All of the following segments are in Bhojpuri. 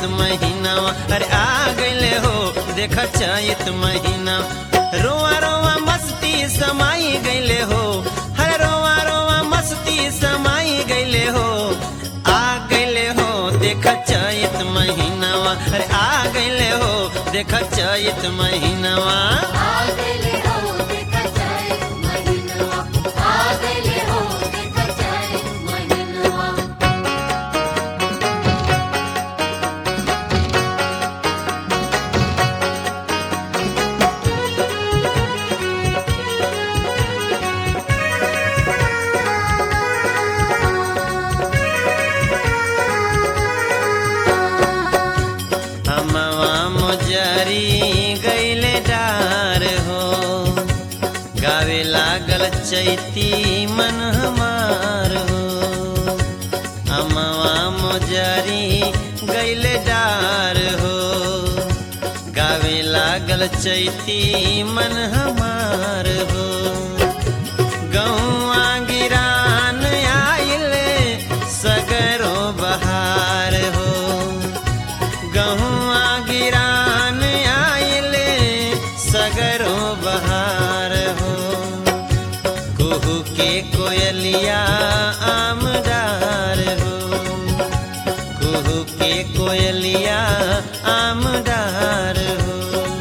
महीनावा अरे आ गईले हो देख चैत महीना रोआ रोआ मस्ती समाई गईले हो हर रोआ रोआ मस्ती समाई गईले हो आ गईले हो देख चैत महीनावा अरे आ गईले हो देख चैत महीनावा आगले हो देखा जाए महिनवा आगले हो देखा जाए महिनवा हमवा मुजरी गईले डार हो गावे लागल चैती मन हमार हो हमवा मुजरी गईले डार हो गावे लागल चैती मन हमार हो गौआ गिरान आइले सगरो बहार हो गहुआ गिरान आइले सगरो बहार हो कुहू के कोयलिया आमदार हो कुहू के कोयलिया आमदार हो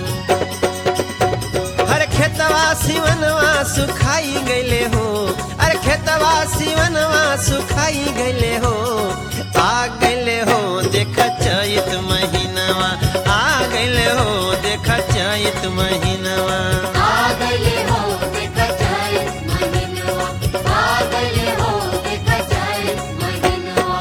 हर खेतवा सिवनवा सुखाई गईले हो अरे खेतवा सिवनवा सुखाई गईले हो आ गईले हो देख चैत महीनावा आ गईले हो देख चैत महीनावा आगले हो देखा जाए महिनवा आगले हो देखा जाए महिनवा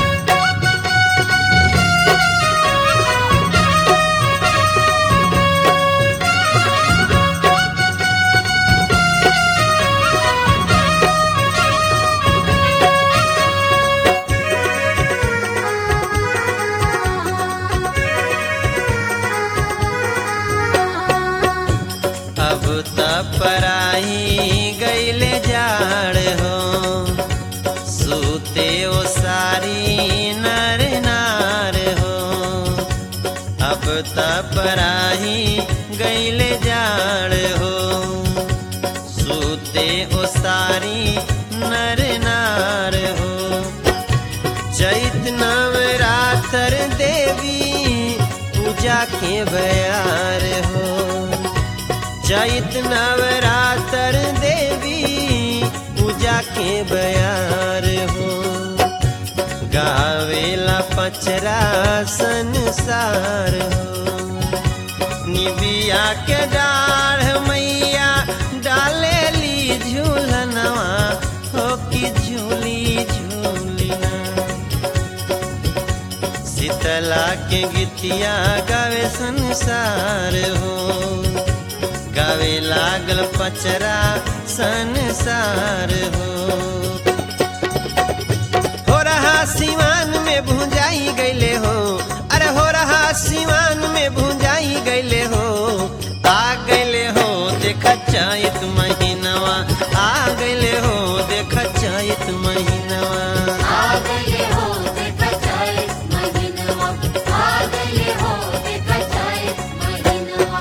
अब त पराई गईले जाड़ हो सूते ओ सारी नर नार हो अब त पराई गईले जाड़ हो सूते ओ सारी नर नार हो चैत नवरात्र देवी पूजा के बयार हो चैत नवरात्र देवी पूजा के बयार हो गावेला पचरा संसार हो निबिया के डाढ़ मैया डाले ली झूलनवा हो कि झूली झूलिना शीतला के गीतिया गावे संसार हो गावे लागल पचरा संसार हो हो रहा सिवान में भुंजाई गईले हो अरे हो रहा सिवान में भुंजाई गईले हो आ गईले हो देख चैत महीनवा आ गईले हो देख चैत महीनवा आगले हो देखा जाए महिनवा आगले हो देखा जाए महिनवा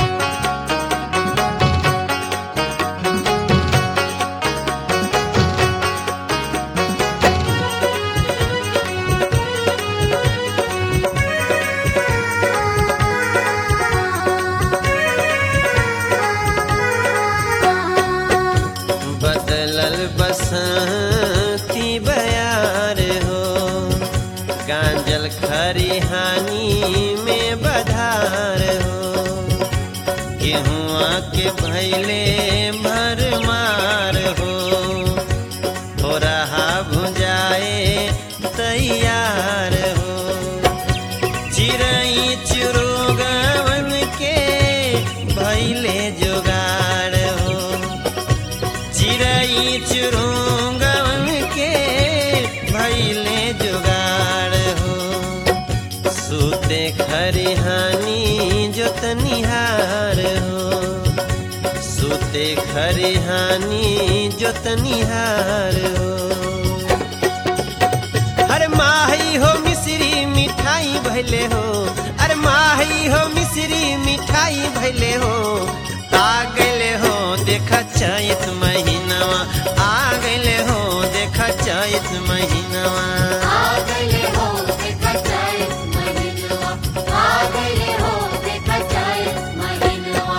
बदलल बसंती बयार हो गांजल खरिहानी में बधार हो गेहुआ के भैले भरमार हो हो रहा भुजाए तैयार हो चिड़ई चुरुगवन के भैले जुगाड़ हो चिड़ई चुरुंगवन के भैले जुगाड़ हो सूते खरिहानी जोतनिहार हो सूते खरिहानी जोतनिहार हो हर माही हो मिश्री मिठाई भैले हो अरे माही हो मिश्री मिठाई भैले हो आ गइले हो देख चैत महीनावा आ गइले हो देख चैत महीनावा आ गए हो देखा जाए महीनवा आ गए हो देखा जाए महीनवा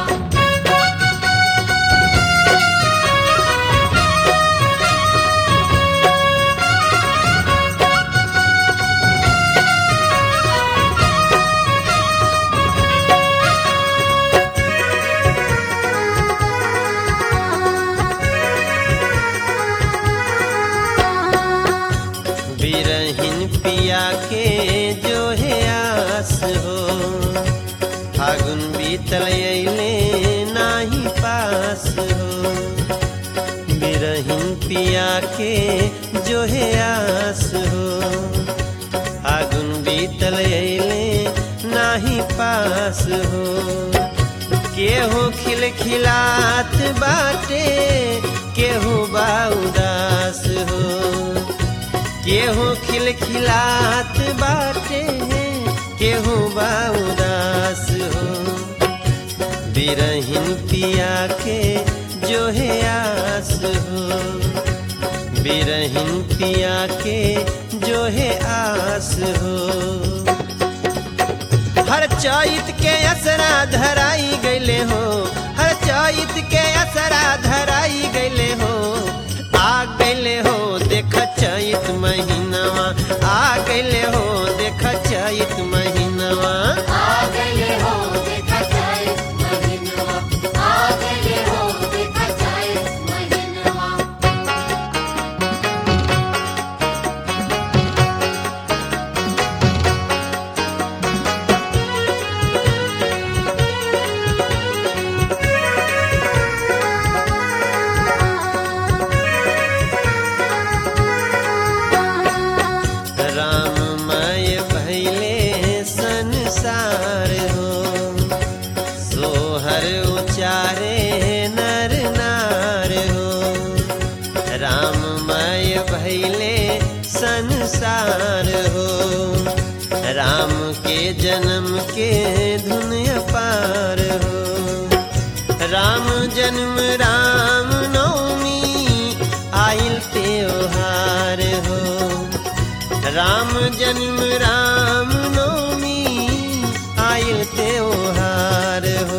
बिरहिन पिया के जो है आस हो फागुन बीतल अइले नाही पास हो बिरहिन पिया के जो है आस हो फागुन बीतल अइले नाही पास हो केहू खिलखिलात बाटे केहू बा उदास हो केहू खिलखिलात बाटे केहू बा उदास हो बिरहिन पिया के जो है आस हो बिरहिन पिया के जो है आस हो हर चैत के असरा धराई गईले हो हर चैत के असरा धराई गईले हो आ गईले हो देख चैत महीनावा आ गईले हो देख चैत महीनावा आ गए हो देखा जाए महीनवा आ गए हो देखा जाए महीनवा राममय भैले संसार हो सोहर उचारे नर नार हो राममय भैले संसार हो राम के जन्म के धुन पार हो राम जन्म राम नवमी आइल त्योहार हो राम जन्म राम नवमी आयल त्योहार हो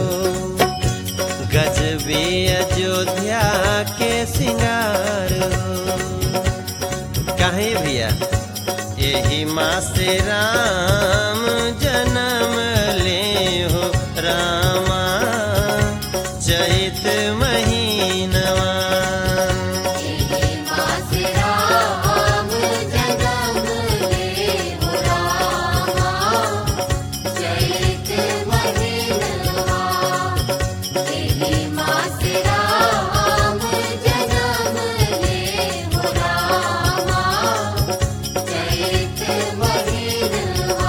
गजबे अयोध्या के सिंगार हो काहे भैया यही माँ से राम जन्म ले हो रामा चैत महीनवा तेरी माँ से राम जन्म ले हो रामा चैत महीनवा तेरी माँ से राम जन्म ले हो रामा चैत महीनवा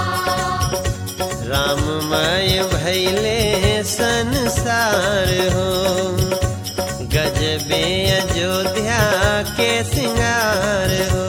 राममय भैले संसार हो गजबे अयोध्या के सिंगार हो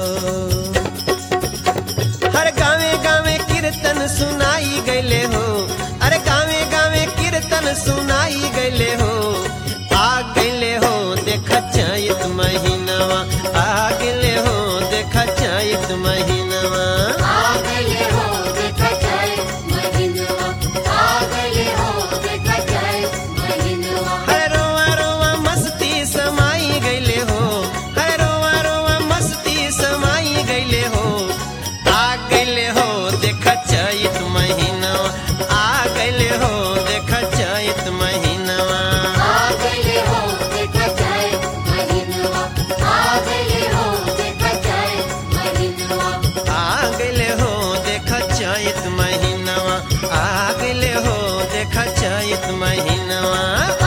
हर गावे गावे कीर्तन सुनाई गईले हो अरे गावे गावे कीर्तन सुनाई गईले हो आ गईले हो देख चैत महीनावा आ गईले हो देख चैत महीनावा आ गए हो देखा जाए महीनवा आ गए हो देखा जाए महीनवा हर रोवा रोवा मस्ती समाई गईले हो हर रोवा रोवा मस्ती समाई गईले हो आ गईले हो देख चैत महीनावा आ गईले हो देख चैत महीनावा आ गए हो देखा जाए महीनवा आ गए हो देखा जाए महीनवा आ गईले हो देख चैत महीनावा आ गईले हो देख चैत महीनावा